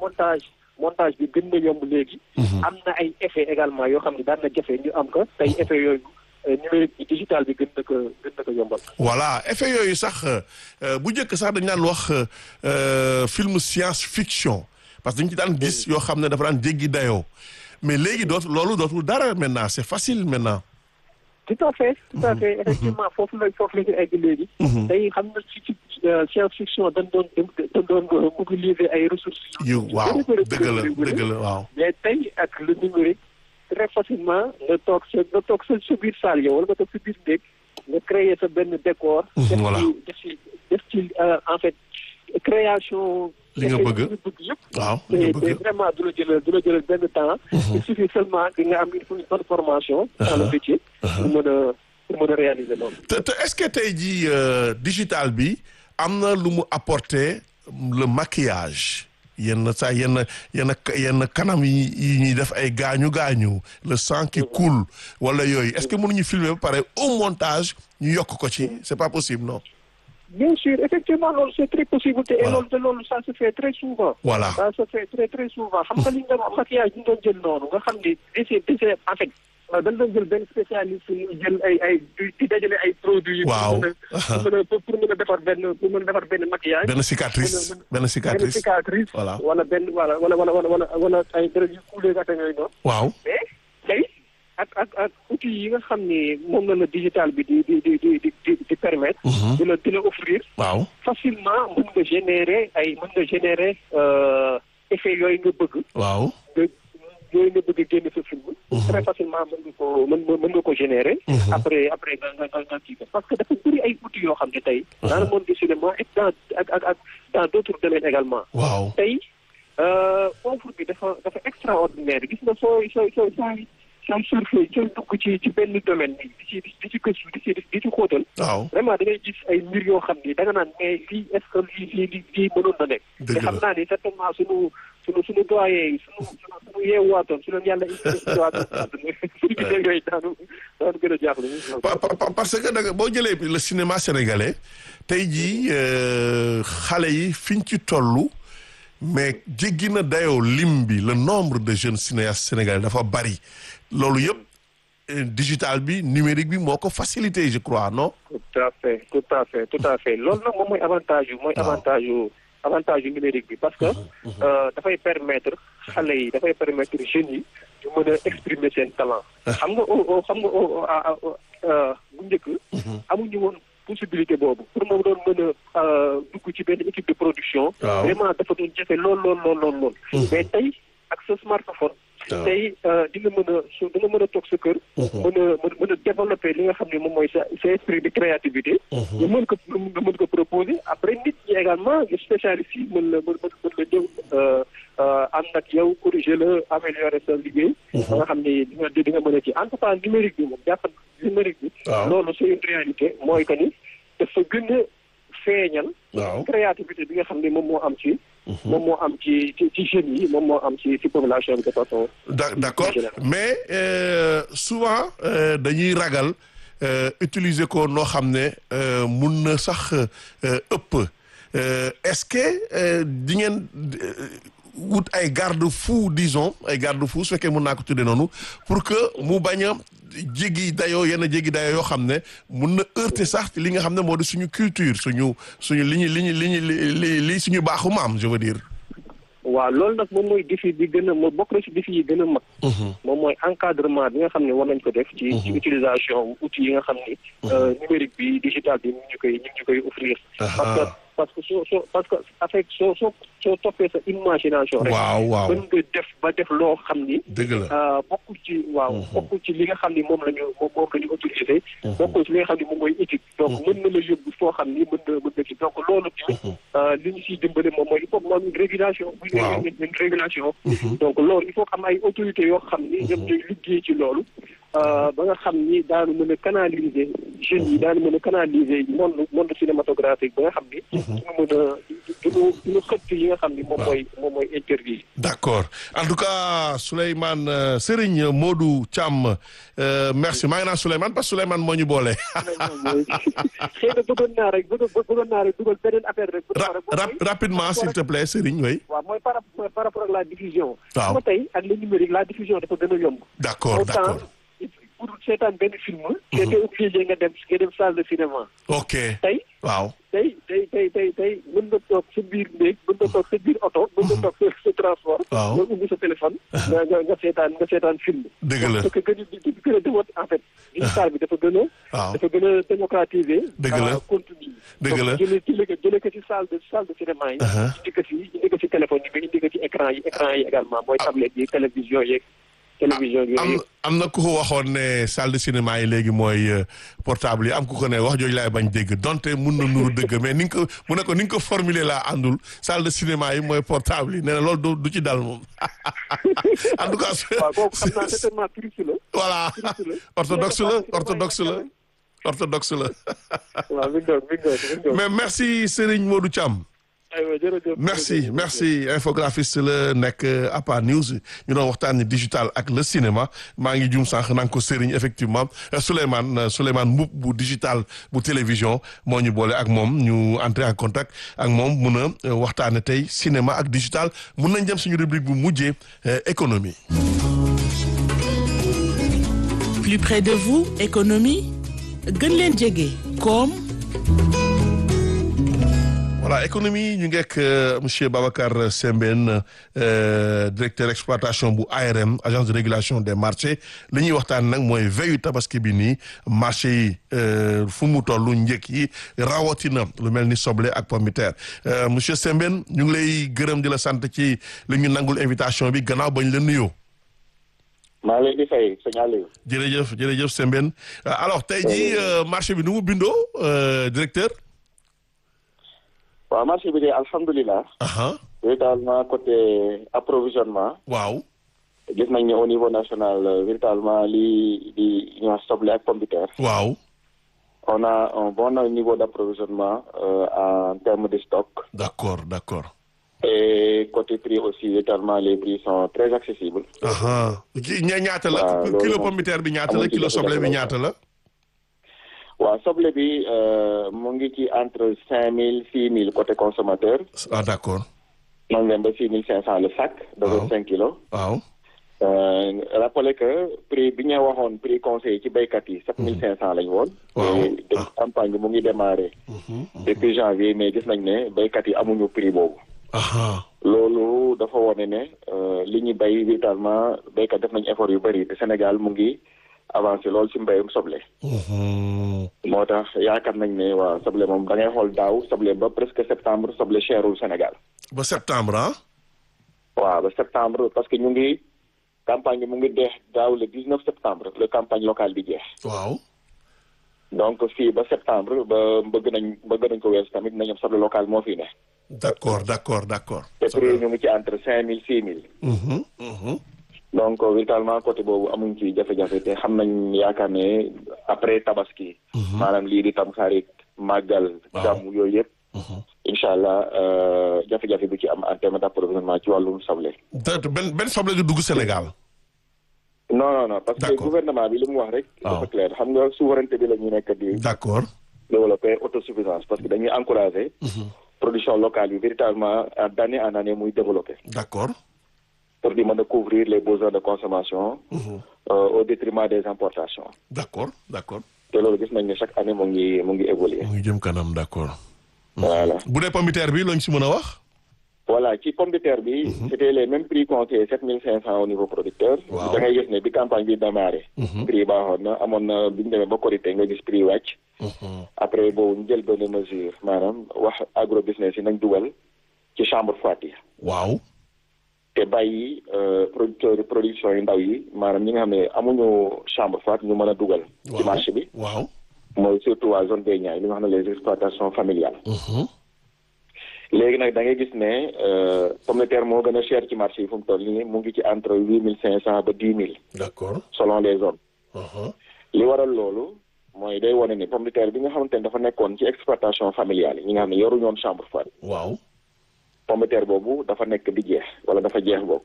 montage montage bi gën na yomb léegi. am na ay effet également yoo xam ne daan na jafe ñu am ko tey effet yooyu numérique bi digital bi gën na ko gën na ko yombal. voilà effet yooyu sax bu njëkk sax dañ daan wax film science fiction parce que dañ ci daan gis yoo xam ne dafa daan jéggi dayoo mais léegi dootu loolu dootul dara maintenant c'est facile maintenant. tout à fait tout à fait effectivement foofu la foofu la ñu egg léegi. tey xam nga ci ci science fiction dañ doon dañ doon mobiliser ay ressources. yu waaw dëgg la dëgg la waaw. mais tey ak le numérique très facilement nga toog sa nga toog sa sa biir salle yow wala nga toog sa biir néeg nga créer sa benn décor. voilà def ci def ci en fait création. li nga bëgg yëpp. waaw li nga bëgg te vraiment du la jëlal du la jëlal benn temps. il suffit seulement que nga am une bonne formation. dans le métier. pour mën a pour mën a réaliser loolu. te te est-ce que tey jii digital bi am na lu mu apporter le maquillage. yenn saa yenn yenn yenn kanam yi yi ñuy def ay gaañu gaañu le sang qui coule wala yooyu est-ce que mënuñu filmer ba pare au montage ñu yokk ko ci c'est pas possible non. bien sûr effectivement loolu c'est très possible te loolu te loolu ça se fait très souvent. voilà ça se fait très très souvent xam nga li ñu doon wax maquillage ñu doon jël noonu nga xam ni essai essai en fait dañ doon jël benn spécialiste ñu jël ay ay di dajale ay produits. waaw pour mën a pour mën a defar benn pour mën a defar benn maquillage. benn cicatrice benn cicatrice benn cicatrice. voilà wala benn wala wala wala wala wala ay dërëb yu kuulee ak yooyu noonu. waaw mais tey ak ak ak outils yi nga xam ni moom la la digital bi di di di di di di permettre. di la di la offrir. waaw facilement mën nga générer ay mën nga générer effet yooyu nga bëgg. waaw. yooyu nga bëgg génn sa film. très facilement mën nga ko mën mën nga ko générer. après après nga nga nga nga kii parce que dafa bëri ay outils yoo xam ne tey. dans le monde du cinéma et dans ak ak ak dans d'autres domaines également. waaw tey offre bi dafa dafa extraordinaire gis nga sooy sooy sooy sooy sooy surfer sooy dugg ci ci benn domaine bi di ci di ci gëstu di ci di ci xóotal. waaw vraiment da ngay gis ay mbir yoo xam ni da nga naan mais lii est-ce que lii lii lii mënoon na nekk. dëgg la te xam naa ni certainement sunu sunu sunu doyen yi sunu sunu sunu yeewaatoon su leen yàlla indiwaatoon suñu gisee yooyu daanu daanu gën a jaaxle. parce que da nga boo jëlee le cinéma sénégalais tey jii xale yi fiñ ci tollu mais jéggi na dayoo lim bi le nombre de jeunes cinéastes sénégalais dafa bari loolu yëpp digital bi numérique bi moo ko facilité je crois non. tout à fait tout à fait tout à fait loolu nag moom mooy avantage yu mooy avantage yu avantage yu numérique bi parce que dafay permettre xale yi dafay permettre jeunes yi ñu mën a exprimer seen talent. xam nga xam nga bu njëkk. amuñu woon possibilité boobu pour moom doon mën a dugg ci benn équipe de production. vraiment dafa doon jafe lool lool lool lool lool. mais tey ak sa smartphone. tey di nga mën a su di nga mën a toog sa kër. mën a mën a développer li nga xam ne moom mooy sa sa esprit de créativité. nga mën ko nga mën ko proposer après nit ñi également spécialistes yi mën la mën mën la ñëw ànd ak yow corriger la améliorer sa liggéey. ba nga xam ne di nga di nga mën a ci en tout cas numérique bi moom jàpp numérique bi. loolu c'est une réalité mooy que ni dafa gën a feeñal. créativité bi nga xam ne moom moo am ci. moom moo am ci ci ci jeunes yi moom moo am ci ci population bi de façon. d'accord mais souvent dañuy ragal utiliser ko noo xam ne mun na sax ëpp est-ce que di ngeen wut ay garde-fou disons ay garde-fou su fekkee mun naa ko tuddee noonu pour que mu bañ a jéggi dayoo yenn jéggi dayoo yoo xam ne mun na heurter sax li nga xam ne moo di suñu culture suñu suñu li ñu li ñu li ñu li li suñu baaxu maam je veux dire. waaw loolu nag moom mooy défi bi gën a moo bokk na ci défi yi gën a mag. moom mooy encadrement bi nga xam ne war nañ ko def. ci ci utilisation outils yi nga xam ni. numérique bi digital bi ñu ngi koy ñu ngi koy offrir. parce que parce que soo soo parce que avec soo soo soo toppee sa imagination rek. waaw waaw mën nga def ba def loo xam ni. dëgg la bokkul ci waaw bokkul ci li nga xam ni moom la ñu moom moom la ñu autorisé. bokkul ci li nga xam ni moom mooy éthique. donc mën na la yóbbu foo xam ni mën na mën na ci donc loolu tamit. li ñu siy dimbale moom mooy il faut que mu am une régulation. waaw une régulation. donc loolu il faut que am ay autorités yoo xam ni. ñoom ñooy liggéey ci loolu. ba nga xam ni daanu mën a canaliser jeunes yi daanu mën a canaliser monde monde cinématographique ba nga xam ni. duñu mën a duñu duñu xëtt yi nga xam ni moom mooy moom mooy interdit. d'accord en tout cas Souleymane Serigne Modou Thiam merci maa ngi naan Souleymane parce que Souleymane moo ñu boole. xëy na bëggoon naa rek bëggoon naa rek dugal beneen affaire rek. rapidement s'il te plaît Serigne oui. waaw mooy par par rapport ak la diffusion. waaw xam tey ak le numérique la diffusion dafa gën a yomb. d'accord d'accord. pour seetaan benn film. te te obligé nga dem nga dem salle de cinéma. ok tey. waaw. tey tey tey tey tey mën nga toog sa biir néeg mën nga toog sa biir oto. mën nga toog sa sa transport. waaw nga ubbi sa téléphone. nga nga nga seetaan nga seetaan film. dëgg la parce que gën a gën a démot en fait. digital bi dafa gën a. waaw dafa gën a démocratiser. dëgg la contenu dëgg la donc jëlee jëlee ko jëlee ko ci salle de salle de cinéma yi. indi ko ci indi ko ci téléphone yi mais indi ko ci écran yi écran yi également mooy tablette yi télévision yeeg. télévision am yooyu am na ku ko waxoon ne salle de cinéma yi léegi mooy portable yi am ku ko ne wax jooju laay bañ dégg donte mun na nuru dëgg mais ni nga ko mu ne ko ni nga ko formuler laa àndul salle de cinéma yi mooy portable yi nee na loolu du du ci dal moom en tout cas. waaw kooku xam naa certainement touriste la. voilà orthodoxe la orthodoxe la orthodoxe la. waaw mi ngi doon mi ngi doon mi ngi doon. mais merci Serigne Modou Thiam. aywa jërëjëf merci merci infographiste la nekk APA News ñu doon waxtaanee digital ak le cinéma maa ngi jum sànq naa ko Serigne effectivement Souleymane Souleymane Mboup bu digital bu télévision moo ñu boole ak moom ñu entrer en contact ak moom mun a waxtaane tey cinéma ak digital mun nañ dem suñu rubrique bu mujjee économie. plus près de vous économie gën leen jege koom. voilà économie ñu ngeek monsieur Babacar Sembène directeur exploitation bu ARM agence de régulation des marchés li ñuy waxtaan nag mooy veyu tabaski bi nii marché yi fu mu toll njëkk yi rawatina lu mel ni soble ak pomme de terre monsieur Sembène ñu ngi lay gërëm di la sant ci li ñu nangul invitation bi gannaaw bañ la nuyoo. maa ngi leen di fay sëñ Aliou. jërëjëf jërëjëf Sembène alors tey jii marché bi nu mu bindoo directeur. waaw marché bi de alhamdulilah. véritablement côté approvisionnement. waaw. gis nañ ne au niveau national véritablement li di ñu wax soble ak pomme de terre. waaw. on a un bon niveau d' approvisionnement en termes de stock. d' accord d' accord. et côté prix aussi véritablement les prix sont très accessibles. ña ñaata la. kilo pomme de terre bi ñaata la kilo soble bi ñaata la. waaw soble bi mu ngi ci entre cinq mille six mille côté consommateur. ah d' accord. noonu leen ba six mille cinq cent le sac. de vingt cinq kilos. waaw. rappelé que prix bi ñu waxoon prix conseil ci béykat yi sept mille cinq cent lañ woon. waaw te campagne bi mu ngi démarré. depuis janvier mais gis nañ ne béykat yi amuñu prix boobu. loolu dafa wone ne li ñu béy véritablement béykat def nañ effort yu bëri te Sénégal mu ngi. avancé loolu ci mbéyum soble. moo tax yaakaar nañ ne waa soble moom da ngay xool daaw soble ba presque septembre soble cherul Sénégal. ba septembre ah. waaw ba septembre parce que ñu ngi campagne bi mu ngi deex daaw le dix neuf septembre le campagne locale bi jeex. waaw. donc fii ba septembre ba bëgg nañ bëgg nañ ko weesu tamit nañu soble local moo fi ne. d' accord d' accord d' accord. te prix ñu ngi ci entre cinq mille six mille. donc véritablement côté boobu amuñ ci jafe-jafe te xam nañ yaakaar ne après tabaski. maanaam lii di tam xarit màggal. gàmm yooyu yëpp. incha allah jafe-jafe bu ci am en terme d' approvisionnement ci wàllum soble. benn benn soble du dugg Sénégal. non non non parce que gouvernement bi li mu wax rek. dafa clair xam nga souveraineté bi la ñu nekk di. d' accord. développer autosuffisance parce que dañuy encourager. production locale bi véritablement d' année en année muy développer. d' accord. pour di mën a couvrir les besoins de consommation. au détriment des importations. d' accord d' accord. te loolu gis nañ ne chaque année mu ngi mu ngi évoluer. mu ngi jëm kanam d' accord. voilà bu dee pomme de terre bi lañ si mën a wax. voilà ci pomme de terre bi. c' était les mêmes prix comptés sept mille cinq cent au niveau producteur. waaw da ngay gis ne bi campagne bi démarré. prix baaxoon na amoon na bi ñu demee ba Korité nga gis prix wàcc. après boobu ñu jël benn mesure maanaam wax agro business yi nañ dugal ci chambre froide yi. waaw. te bàyyi producteurs production yu ndaw yi maanaam ñi nga xam ne amuñu chambre froide ñu mën a dugal. ci marché bi. waaw. mooy surtout waa zone des Niayes li nga xam ne les exploitations familiales. léegi nag da ngay gis ne pomme de terre moo gën a cher ci marché yi fu mu toll nii mu ngi ci entre huit mille cinq cent ba dix mille. d' accord. selon les zones. li waral loolu mooy day wane ni pomme de terre bi nga xamante ne dafa nekkoon ci exploitation familiale yi ñi nga xam ne yoruñu woon chambre froide waaw. pomme de terre boobu dafa nekk di jeex wala dafa jeex bokk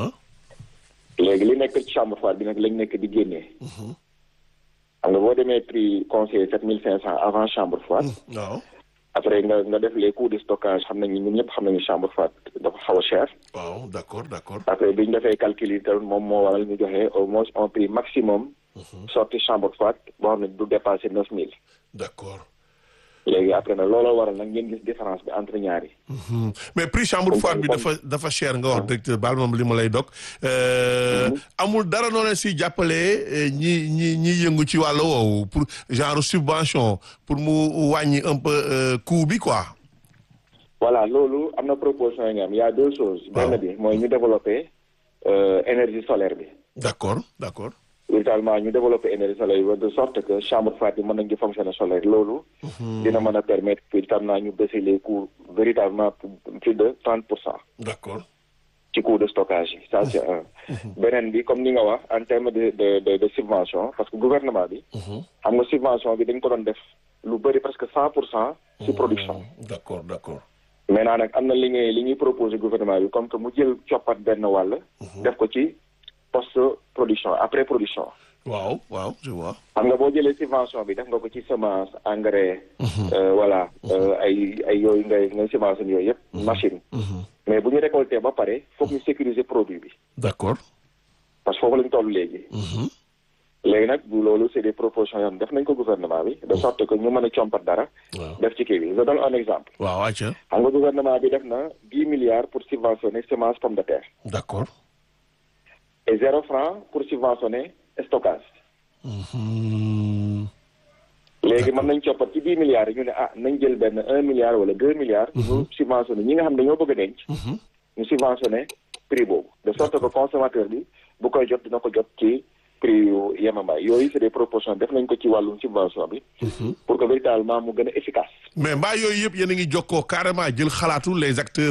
léegi li nekk ci chambre froide bi nag lañ nekk di génnee xam nga boo demee prix conseiller sept mille cinq cent avant chambre froide waaw. après nga nga def les coûts de stockage xam nañu ñun ñëpp xam nañu chambre froide dafa xaw a cher waaw d'accord d'accord. après bi ñu defee calcul yi tamit moom moo waral ñu joxe au moins un prix maximum sortie chambre froide boo xam ne du dépasser neuf mille d'accord. léegi après nag looloo waral nag ngeen gis différence bi entre ñaari Mhm. mais prix chambre Comme- froide bi comme- dafa dafa cher nga wax directeur baal moom li ma lay dog amul dara noonu si jàppale ñi ñi ñi yëngu ci wàll woowu pour genre subvention pour mu wàññi un peu euh, coût bi quoi. voilà loolu am na proposition yi nga am y a deux choses Waaw. benn bi mooy ñu développer euh, énergie solaire bi d'accord d'accord. véritablement ñu développer énergie solaire bi de sorte que chambre froide bi mën nañ di fonctionner solaire loolu dina mën a permettre véritablement ñu baisser les coûts véritablement plus de trente pour cent d'accord. ci coût de stockage yi ça c'est un beneen bi comme ni nga wax en terme de de de de subvention parce que gouvernement bi xam nga subvention bi dañ ko doon def lu bëri presque cent pour cent ci production d'accord d'accord. maintenant nag am na li ngay li ñuy proposé gouvernement bi comme que mu jël coppat benn wàll def ko ci post production après production waaw waaw je vois. xam nga boo jëlee subvention bi def nga ko ci semence engrais euh, voilà euh, ay ay yooyu ngay ngay semence yooyu yëpp machine mais bu ñu récolté ba pare foog ñu sécuriser produit bi d'accord. parce que foofu lañ toll léegi léegi nag bu loolu c'est des propositions yoo xam ne def nañ ko gouvernement bi de sorte que ñu mën a compat dara waaw def ci kii bi je donne un exemple waaw acca xam nga gouvernement bi def na dix milliards pour subventionner semence pomme de terre d'accord. et zéro franc pour subventionner stockage Mhm. léegi mën nañ coppat ci dix milliards yi ñu ne ah nañ jël benn un milliard wala deux milliards ñu subventionné ñi nga xam ne dañoo bëgg a denc ñu subventionné prix boobu de sorte que consommateur bi bu koy jot dina ko jot ci prix yu yemambaay yooyu c'est des propositions def nañ ko ci wàllum subvention bi pour que véritablement mu gën a efficace mais mbaa yooyu yëpp yéen a ngi jokkoo carrément jël xalaatu les acteurs.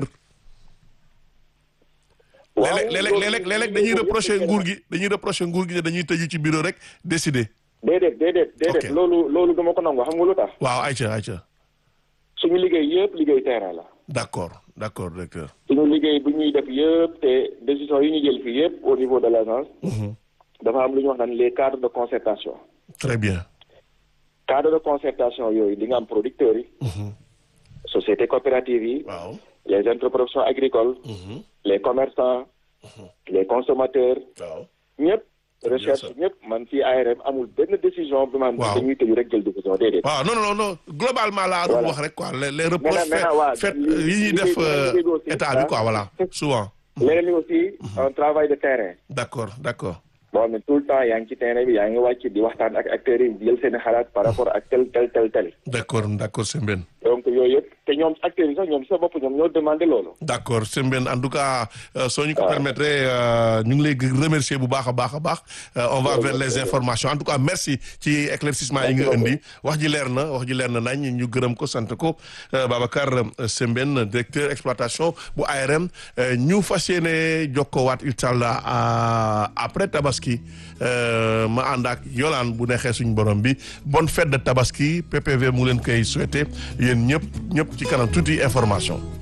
léeg-léeg léeg-léeg léeg-léeg léeg-léeg dañuy reprocher nguur gi dañuy reprocher nguur gi ne dañuy tëju ci bureau rek décider. déedéet déedéet déedéet Ok. loolu loolu dama ko nangu xam nga lu tax waaw ayca ayca suñu liggéey yëpp liggéey terrain la d'accord d'accord directeur. suñu liggéey bu ñuy def yëpp te décision yi ñu jël fii yëpp au niveau de l'agence dafa am lu ñu wax naan les cadres de concertation très bien. cadre de concertation yooyu di nga am producteurs yi sociétés coopératives yi waaw. les interprofessions agricoles les commerçants les consommateurs waaw. ñëpp bien recherche ça. ñëpp man fii ARM amul benn décision bi man Waaw. dañuy tëju rek jël décision déedéet waaw non non non globalement laa doon Voilà. wax rek quoi les les reproches maintenant, waaw, fait li- yi ñuy li- def li- euh, li- li- li- état bi quoi voilà souvent. leneen li aussi un travail de terrain d'accord d'accord. boo xam ne tout le temps yaa ngi ci terrain bi yaa ngi wàcc di waxtaan ak acteurs yi jël seen xalaat par rapport ak tel tel tel tel d'accord d'accord Sembène. donc yooyu yëpp te ñoom acteurs yi sax ñoom sa bopp ñoom ñoo demandé loolu d'accord Sembène en tout cas euh, soo ñu ko waaw. permettre euh, ñu ngi lay gë- remercier bu baax a baax a baax Euh, on va Jërëjëf, vers les jërëjëf. informations en tout cas merci ci éclaircissement yi nga Merci indi wax ji leer na wax ji leer na nañ ñu gërëm ko sant ko euh, Babacar euh, Sembène directeur exploitation bu ARM euh, ñu fas yéene jokkoowaat inchallah à- après tabaski euh, ma ànd ak Yolaan bu neexee suñu borom bi bonne fête de tabaski PPV mu ngi leen koy souhaiter yéen ñëpp ñëpp ci kanam tuuti information